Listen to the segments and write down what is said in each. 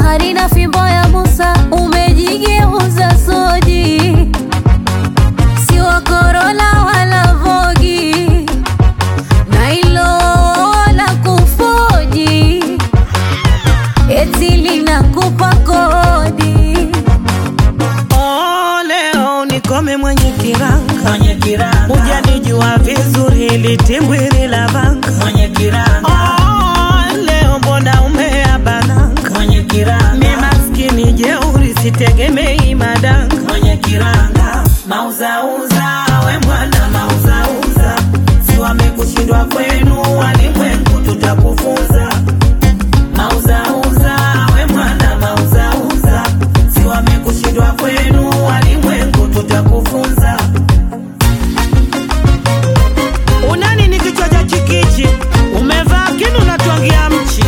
bahari na fimbo ya Musa umejigeuza soji, si wa Corolla wala Vogi na ilo la kufoji, eti linakupa kodi. Oh, leo nikome mwenye kiranga mwenye kiranga hujanijua vizuri litimbwili la vanga mwenye kiranga oh, leo mbona umeabananga mwenye kiranga mi maskini jeuri sitegemei madanga mwenye kiranga mauzauza we mwana mauzauza si wamekushindwa kwenu walimwengu tutakufunza mauzauza we mwana mauzauza si wamekushindwa kwenu walimwengu tutakufunza unani ni kichwa cha chikichi umevaa kinu natwangia mchi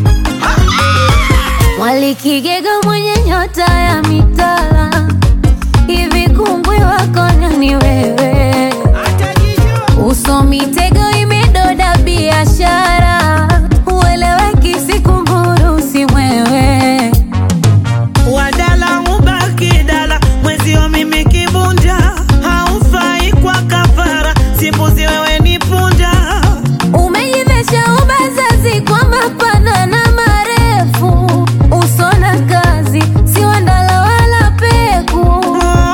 Mwalikigega mwenye nyota ya mitala, hivi kungwi wako nani wewe? Uso mitego imedoda biashara, ueleweki sikumburu si mwewe. wadala ubaki dala mwezio mimi kibunda haufai kwa kafara simbuzi wewe ni punda Umejivesha ubazazi kwa mapana na marefu, uso na kazi si wandala wala peku.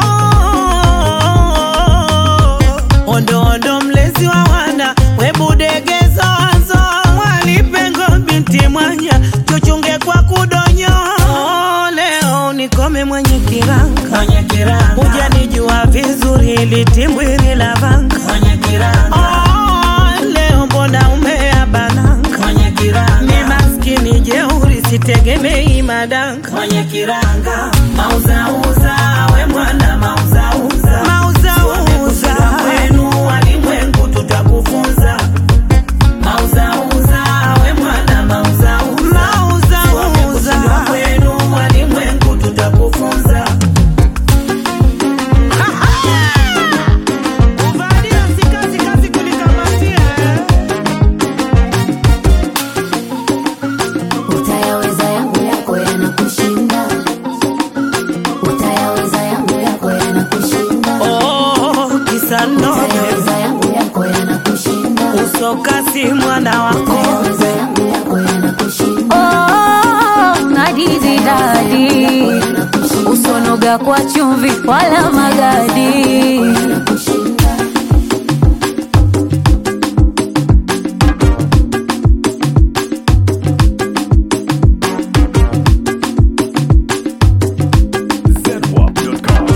ondo ondo mlezi wa wana webudegezo wazo mwalipengo binti mwanya chuchunge kwa kudonyo Oh, leo nikome mwenye kiranga mwenye kiranga hujanijua vizuri litimbwili la vanga mwenye kiranga Oh, leo mbona umeabananga mwenye mi kiranga maskini jeuri sitegemei madanga mwenye kiranga mauzauza we mwana mauzauza mauzauza kwenu walimwengu tutakufunza mauzauza we mwana mauzauza mauzauza kwenu walimwengu tutakufunza kuvalia si kazi kazi kulikamatia Utayaweza yangu yako yanakushinda, utayaweza yangu yako yanakushinda, oh, kisa nobe utayaweza yangu yako yanakushinda, usokasi mwana wako utayaweza yangu yako yanakushinda. Oh, ngadizi dadi, usonoga kwa chumvi wala magadi.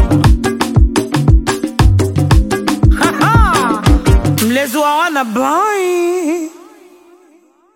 mlezi wa wana boy